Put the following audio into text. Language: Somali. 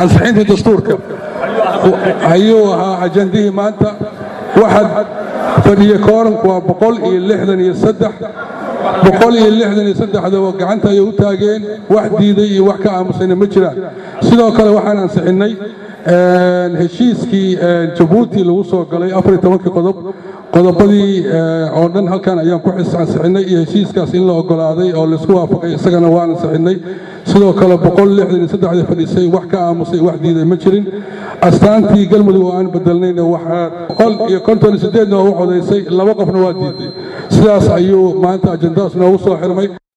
ansixinta dastuurka ayuu ahaa ajandihii maanta waxaad fadhiya kooranku waa boqol iyo lixdan iyo saddex boqol iyo lixdan iyo saddexdaba gacanta ayay u taageen wax diiday iyo wax ka aamusayna ma jiraan sidoo kale waxaan ansixinnay heshiiskii jabuuti lagu soo galay afar iyo tobankii qodob qodobadii oo dhan halkan ayaan ku ansixinay iyo heshiiskaas in la ogolaaday oo laisku waafaqay isagana waan ansixinay sidoo kale boqol lixdan iyo saddexdii fadhiisay wax ka aamusay wax diiday ma jirin astaantii galmudug oo aan bedelnayna waxaa boqol iyo konton iyo sideedna waa u codaysay laba qofna waa diiday sidaas ayuu maanta ajandaas noogu soo xirmay